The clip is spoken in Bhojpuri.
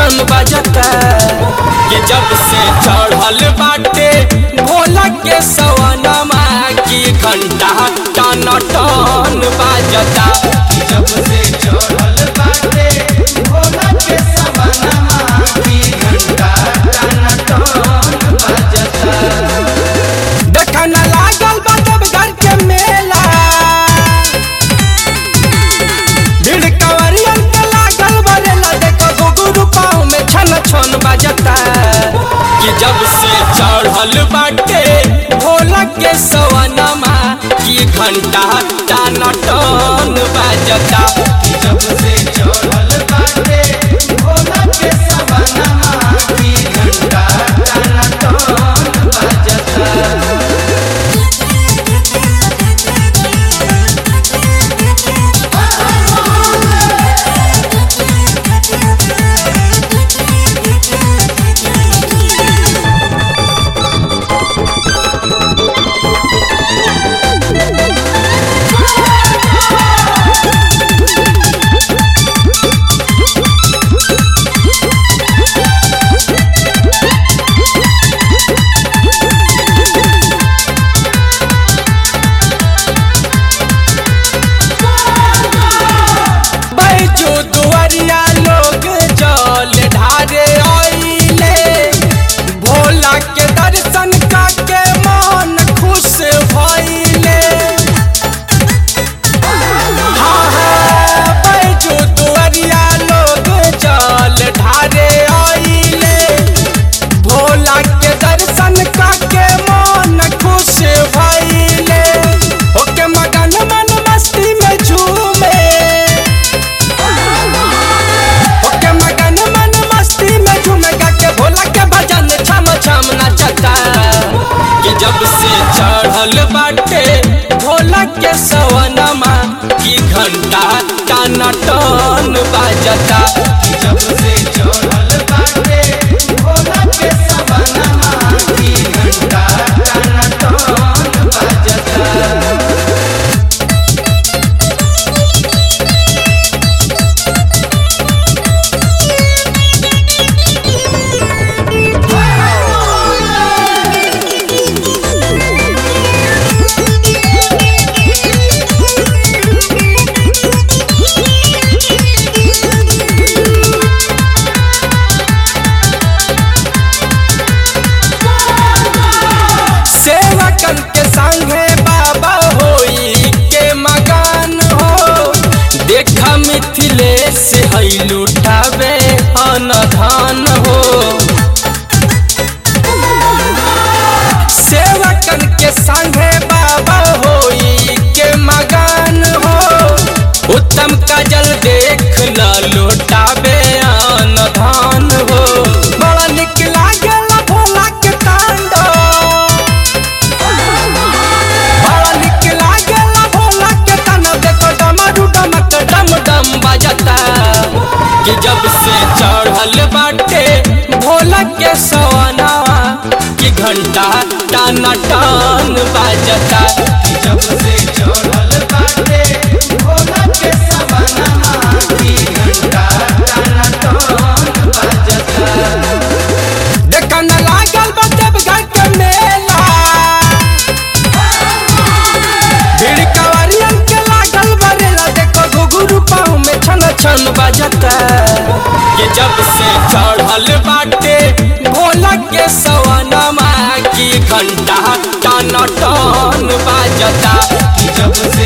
छन बजता कि जब से चढ़ल बाटे भोला के सवनमा की घंटा टन टन बाजता जब से चढ़ल बाटे भोला के सवनमा की घंटा टन टन बजता देखा न लागल बा जब घर के मेला भीड़ कंवरियन के लागल बरेला देखो गुगुरु पाँव में छन छन बजता कि जब से चढ़ल बाटे भोला के सवनमा की घंटा टान टन बजता जब से चढ़ल बाटे भोला के सवनमा की घंटा टन टन बजता बैजू दुआरिया लोग जल ढारे आइले भोला के दर्शन काके मन खुश भइले हाँ हाँ बैजू दुआरिया लोग जल ढारे आइले भोला के दर्शन काके मन खुश भइले ओके मगन मन मस्ती में झूमे ओके मगन मन मस्ती में झूमेगा के भोला के भजन छम छम नचता कि जब से चढ़ल बाटे भोला के सवनमा की घंटा टन टन बाजता जब से चढ़ल बाटे भोला के सवनमा की घंटा टन टन बजता सेवकन के संगे बाबा होई के मगन हो देखा मिथिलेश है लुटावे अनधान हो सेवकन के संगे बाबा होई के मगन हो उत्तम काजल देख न लुटावे अनधान हो बड़ा निक लागेला भोला के तांडव बड़ा निक लागेला भोला के तना देखो डमरू डमक डम डम बजता कि जब से चढ़ल बाटे भोला के सवना की घंटा टन टन बजता जब से चढ़ल बाटे भोला के सवनमा की घंटा टन टन बजता देखा न लागल बा जब घर के मेला भीड़ कंवरियन के लागल बरेला देखो घुघुरु पाँव में छन छन बजता कि जब से चढ़ल बाटे भोला के सवनमा की घंटा टन टन बजता जब से